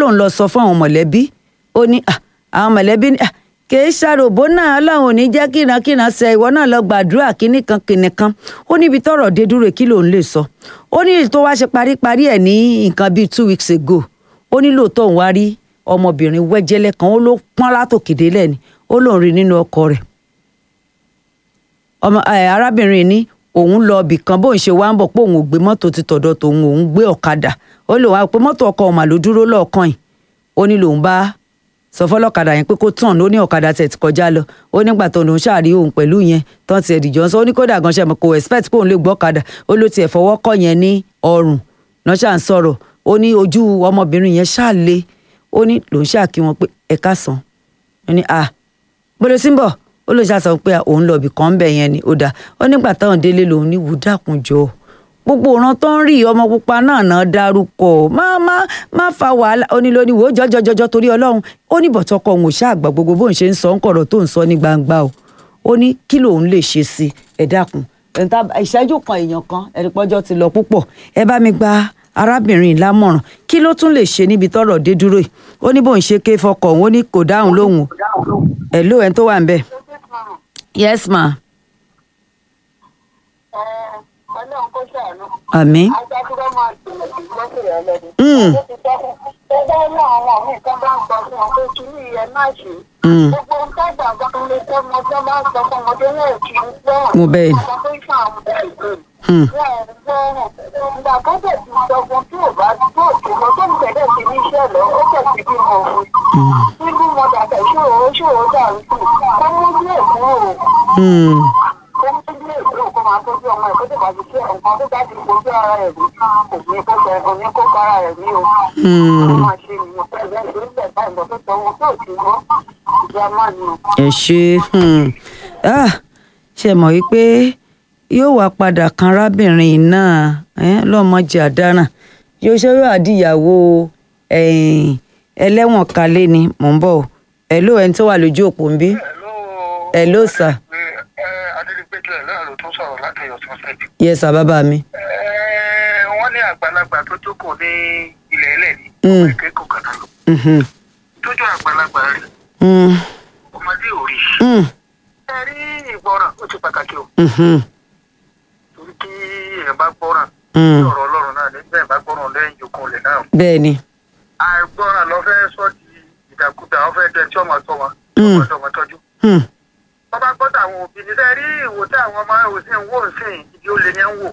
lòun lọ sọ fún àwọn mọ̀lẹ́bí ó ní "Ah, àwọn mọ̀lẹ́bí ní "Ah, kìí ṣàròbó náà ọlọ́run ò ní jẹ́ kìnàkìnà ṣe ìwọ náà lọ gbàdúrà kínní kan kínní kan ó níbi tọ́rọ̀ dé dúró kí lòun lè sọ ó ní tó wá ṣe paríparí ẹ̀ ní nǹkan bíi two weeks ago ó ní lóòótọ́ òun wá rí ọmọbìnrin wẹ́jẹ́lẹ́ kan ó ló pọ́n látòkèdè lẹ́ni ó lóun rí nínú ọkọ rẹ̀ ọmọ ẹ arábìnrin ní òun lọ ibì kan bóun ṣe wá ń bọ̀ pé òun ò gbé mọ́tò ti tọ̀dọ̀ tòun òun gbé ọ̀kadà ó lè wá pé mọ́tò ọkọ ọ̀mà ló dúró lọ́ọ̀kan yìí ó ní lòun bá sọ fọlọ́kadà yẹn pé kó tàn ó ní ọ̀kadà tẹ̀ ti kọjá lọ ó nígbà tó lòun ṣàrí òun pẹ̀lú yẹn tán ti ẹ̀dìjọ́ ń sọ ó ní kódà gan ṣe mọ̀ kò expect pé òun lè gbọ́ ọ̀kadà ó ló tiẹ̀ fọwọ́ kọ́ yẹn ní ọrùn náà ṣà ń sọ̀rọ̀ ó ní ojú ọmọbìnrin yẹn ṣáà le ó ní lòun ṣáà kí wọn pé ẹ̀ka sàn ó ní à bọ́lá sí ń bọ̀ ó ló ṣàṣọ pé òun lọ ibì kan bẹ̀ yẹn ni ó dáa ó nígbà táwọn délé lòun ní wùdákùnjọ gbogbo ọ̀ràn tó ń rí ọmọ pupa náà náà dárúkọ má má má fa wàhálà ó ní lóní wò ó jọjọjọjọ torí ọlọ́run ó ní bọ̀tọ́kọ òun ò ṣàgbà gbogbo bóun ṣe ń sọ ń kọ̀rọ̀ tó ń sọ ní gbangba o ó ní kí lòun lè ṣe sí ẹ dákun ẹ̀ńtà ìṣẹ́jú kan èèyàn kan ẹ̀rí pọ́jọ́ ti lọ púpọ̀ ẹ bá mi gba arábìnrin lámọ̀ràn kí ló tún lè ṣe níbi tọ́rọ̀ dé dúró yìí ó ní bóun ṣe ké fọkọ̀ òun ó ní kò dáhùn lóhùn o ẹ̀ ló ẹ̀ tó wà ń bẹ̀. yes ma ọlọ́run kó ṣàánú. àmín agbákúrọ́ máa gbìyànjú lọ́sọ̀rọ̀ ọlọ́dún. Mm. ó ti sọ fún ẹ bá ní àwọn míì kan bá ń sọ fún wọn pé kí ní ìyẹn má ṣe. Mm. gbogbo ohun tó gbàgbọ́ ń lé tó mọ tó bá ń sọ fún ọmọdé náà kì í gbọ́. Mo bẹ́ẹ̀ ni. ọmọ tó ń fún àwọn ọmọdé ìgbé. Hmm. wọn ò gbọ́ràn. ìgbà tó bẹ̀ ti sọ fún tí ò bá tó òkè lọ tó ń tẹ̀lé ti ní iṣẹ́ lọ ó kẹ̀ sí bí mo fún. bíbí mo dàgbà ṣòro ṣòro dàrú sí i. kọ́ mú bí èkó o Hmm. ó ń tún lè gbé òkú máa tọ́jú ọmọ ẹ̀ tó ti bá ti ṣe nǹkan tó bá ti fojú ara rẹ̀ rí kò ní kó fẹ́ kò ní kó bára rẹ̀ rí o. Hmm. ó máa ṣe nìyẹn pẹ̀lú ẹ̀ tó ń bẹ̀ báyìí lọ tó tọwọ́ tó ti gbọ́ ìjà máa ní o. ẹ ṣe hmm. ah, ṣe mọ̀ wípé yóò wá padà kan arábìnrin náà eh, lọ́mọdé àdáràn yóò ṣe yóò àdìyàwó eh, ẹlẹ́wọ̀n kalẹ̀ ni mò ń bọ̀ o ẹ̀ ló ẹni tó wà lójú òpó ń bí ẹ̀ ló sà adédìpẹ́tẹ̀ náà ló tún sọ̀rọ̀ láti ọ̀sán sẹ́bi. yẹ sà bàbá mi wọ́n ní àgbàlagbà tó jókòó ní ilẹ̀ ẹlẹ́ni Mm. ọmọ ìkẹ́kọ̀ọ́ kan náà lọ. Mhm. tójú àgbàlagbà rí Hmm. ọmọdé ò rí. Hmm. ẹ rí ìgbọràn ó ti pàtàkì o Mhm. torí kí èèyàn bá gbọ́ràn Hmm. ọ̀rọ̀ ọlọ́run náà ní bẹ́ẹ̀ bá gbọ́ràn lẹ́yìn ìjókòó lẹ̀ náà. bẹ́ẹ̀ ni àìgbọ́ràn lọ fẹ́ sọ di ìdàkudà ọ fẹ́ dẹ tí ọmọ sọ wọn Mm. ọmọ ọmọ tọ́jú. Hmm. wọ́n bá gbọ́dọ̀ àwọn òbí ní sẹ́ rí ìwò tí àwọn ọmọ ò sí ń wò ń sìn ibi ó lé ní ń wò.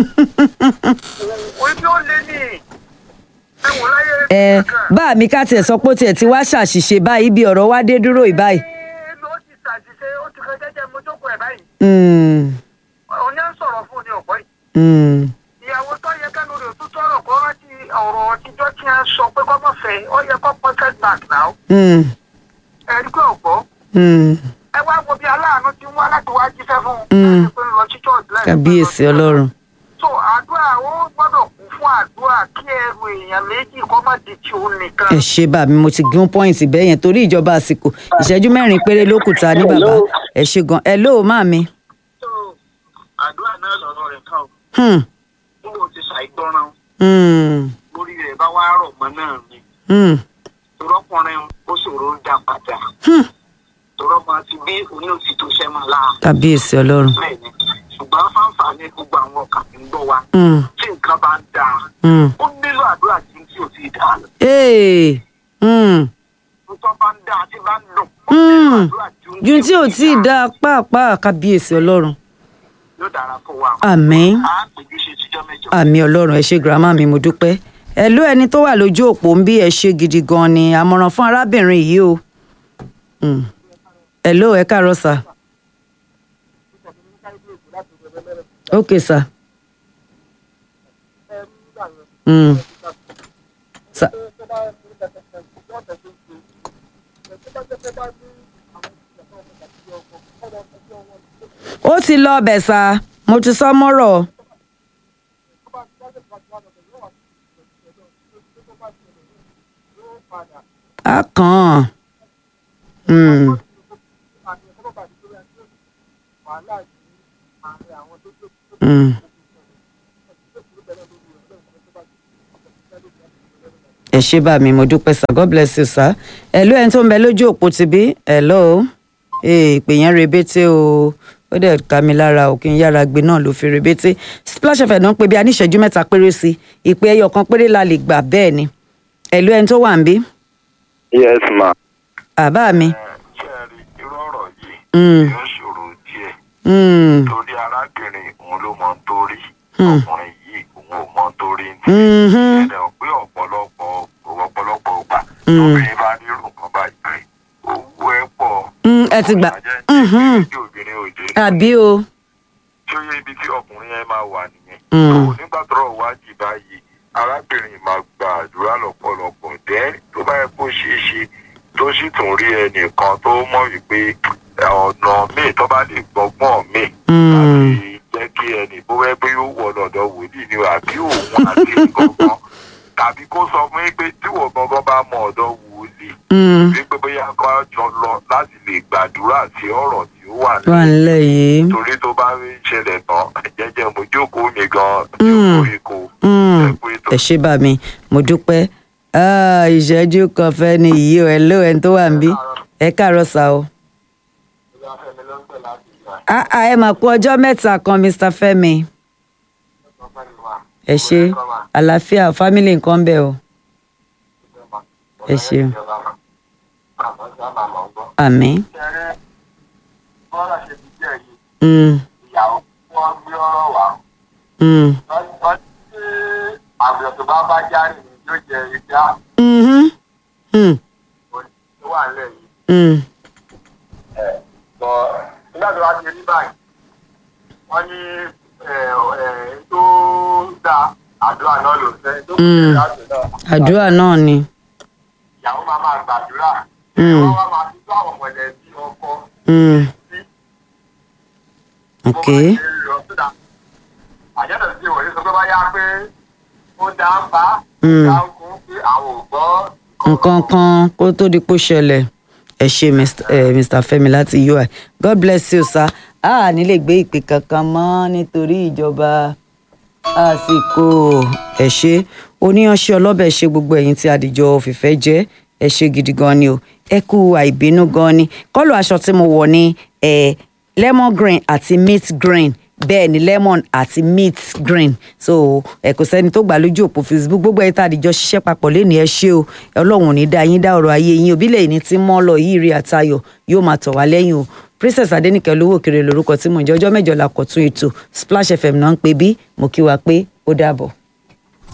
òun ibi ó lé ní ẹ wò láyé ẹ kankan. bá mi ká tiẹ̀ sọ pé ó tiẹ̀ ti wá ṣàṣìṣe báyìí bí ọ̀rọ̀ wá dé dúró ìbáyìí. Ẹ ló ti ṣàṣìṣe ó ti kan jẹ́jẹ́ mo jókòó ẹ̀ báyìí. Hmm. òun yẹn ń sọ̀rọ̀ fún ní ọ̀pọ̀ yìí. Hmm. ìyàwó tó yẹ kẹ́nu rẹ̀ tó tọrọ kó rántí ọ̀rọ̀ ọtíjọ́ tí a sọ pé kọ́mọ̀ fẹ́ ó yẹ kó pọ́n setback náà. Hmm. ẹ rí pé ọ̀gbọ́ Hmm. ẹ wá wo bí aláàánú ti wá láti wá jíṣẹ́ fún un. Mm. láti pé ń lọ sí church láì kábíyèsí ọlọ́run. so àdúrà ó gbọ́dọ̀ kún fún àdúrà kí ẹrù èèyàn méjì kó má di ti òun nìkan. ẹ ṣe bá mi mo ti gún pọ́ìntì bẹ́ẹ̀ yẹn torí ìjọba àsìkò ìṣẹ́jú mẹ́rin péré ló kù ta ní bàbá ẹ ṣe gan ẹ lóò má mi. so àdúrà náà lọ́rọ̀ rẹ̀ kàn ó Hmm. nígbà tí ṣàìgbọràn Hmm. lórí rẹ̀ bá wá rọ̀ mọ́ náà ni Hmm. torọ́kùnrin ó ṣòro ń dá padà Hmm. torọ́ máa ti bí oní òsì tó ṣẹ́ máa láà kábíyèsí ọlọ́run. bẹ́ẹ̀ ni ṣùgbọ́n fáǹfààní gbogbo àwọn ọkàn tí ń gbọ́ wa Hmm. tí nǹkan bá ń dáa Hmm. ó nílò àdúrà tí tí ò ti dáa lọ Ee. Hmm. nǹkan bá ń dáa tí bá ń dùn ó Hmm. nílò àdúrà ju tí ò tí ì dáa pàápàá kábíyèsí ọlọ́run. yóò dára fún wa àmín á pèjú ṣe tíjọ́ mẹ́jọ. àmì ọlọ́run ẹ ṣe girama mi mo dúpẹ́ ẹ ló ẹni tó wà lójú òpó ń bí ẹ ṣe gidi gan ni àmọ̀ràn fún arábìnrin yìí o Hmm. ẹ ló ẹ káàárọ̀ sà ok sà Hmm. Sà- ó ti lọ ọbẹ̀ sà mo ti sọ mọ́rọ̀ á kàn án. Hmm. Hmm. ẹ ṣé bá mi mo dúpẹ́ sir god bless you sir ẹ̀lú ẹni tó ń bẹ lójú òpó ti bí ẹ̀lọ́ ìpè yẹn rebete o ó dẹ̀ ká mi lára o kí n yára gbé náà ló fi rebete splash fm náà ń pè bí a ní ìṣẹ́jú mẹ́ta péré sí ìpè ẹyọ kan péré la lè gbà bẹ́ẹ̀ ni ẹ̀lú ẹni tó wà ń bí yes ma. àbá mi. ṣé ẹ rí irú ọ̀rọ̀ yìí Mm. yóò ṣòro díẹ̀ Mm, torí arábìnrin òun ló mọ torí Hmm. ọkùnrin yìí òun ò mọ torí ní. mhm, ẹ̀dẹ̀ pé ọ̀pọ̀lọpọ̀ ọ̀pọ̀lọpọ̀ ọgbà Mm. obìnrin bá nírú nǹkan báyìí pé owó ẹ̀ pọ̀. mm, ẹ ti gbà mhm, tí obìnrin ò dé. àbí o. tí ó yẹ ibi tí ọkùnrin yẹn máa wà nìyẹn. Mm. tó nígbà tó rọ̀ wájì báyìí arábìnrin máa gba àdúrà lọ́pọ̀lọpọ̀ dẹ́ tó bá yẹ kó ṣeé ṣe tó sì tún rí ẹnìkan tó mọ̀ wípé ọ̀nà míì tó bá lè gbọ́gbọ́n míì Mm. láti jẹ́ kí ẹnì bó wẹ́ pé yóò wọ lọ́dọ̀ wòlíì ni o, àbí òun àti gangan tàbí kó sọ fún yín pé tí wọ́n gangan bá mọ ọ̀dọ̀ wòlíì Mm, wípé bóyá kó jọ lọ láti lè gbàdúrà sí ọ̀rọ̀ tí ó wà wà nílẹ̀ nílẹ̀ yìí. torí tó bá ń ṣẹlẹ̀ tán jẹ́jẹ́ mo jókòó mi gan Mm. jókòó ikú Mm, ẹ̀kú ètò. ẹ ṣé bá mi mo dúpẹ́ Ah, ìṣẹ́jú kan fẹ́ ni yìí o ẹ̀lú ẹni tó wà ń bí ẹ káàárọ̀ sá o. Ah, ah, ẹ mà kú ọjọ́ mẹ́ta kan mr fẹ́mi ẹ ṣé àlàáfíà fámìlì nǹkan bẹ́ẹ̀ o ẹ ṣé àmín. bọ́lá ṣe ti jẹ́ yìí Mm, ìyàwó wọn gbé ọ̀rọ̀ wá mm, wọ́n ti àbùrọ̀ tó bá bá járe ní yóò jẹ ìdá mhm, mm, tó wà nílẹ̀ yìí. mm, bọ̀ nígbà tó wá ti rí báyìí wọ́n ní ẹ̀, ẹ̀, tó da àdúrà náà ló fẹ́ tó kù Mm. láti náà àdúrà náà ni. ìyàwó máa máa gbàdúrà Mm. wọ́n wá máa fi tó àwọn mọ̀lẹ́bí ọkọ Mm, sí ok àjẹ́dọ̀ sí ìwòye sọ pé bá yá pé ó dá ń bá Mm. dá ń kún pé àwọn ò gbọ́ nǹkan kan kó tó di pò ṣẹlẹ̀ ẹ ṣe Mr. eh, Mr. Fẹ́mi láti UI God bless you sir a ní lè gbé ìpè kankan mọ́ nítorí ìjọba àsìkò ẹ ṣe oníyanṣẹ́ ọlọ́bẹ̀ ṣe gbogbo ẹ̀yin tí adìjọ fìfẹ́ jẹ́ ẹ ṣe gidi gan ni o ẹ kú àìbínú gan ni kọ́lù aṣọ tí mo wọ̀ ní eh, lemon green àti mint green bẹ́ẹ̀ ni lemon àti mint green so ẹ kò sẹ́ni tó gbà lójú òpó facebook gbogbo ẹ̀ tá a dìjọ ṣiṣẹ́ papọ̀ lẹ́nu ẹ ṣé o ọlọ́run ò ní dá yín dá ọ̀rọ̀ ayé yín òbílẹ̀ yìí ní tí mọ́ lọ yìí rí àtayọ̀ yóò máa tọ̀ wá lẹ́yìn o princess adenike olówó kiri lórúkọ tí mò ń jẹ́ ọjọ́ mẹ́jọ la kọ̀ tún ètò splash fm náà ń pè bí mo kí wa pé ó dàbọ̀.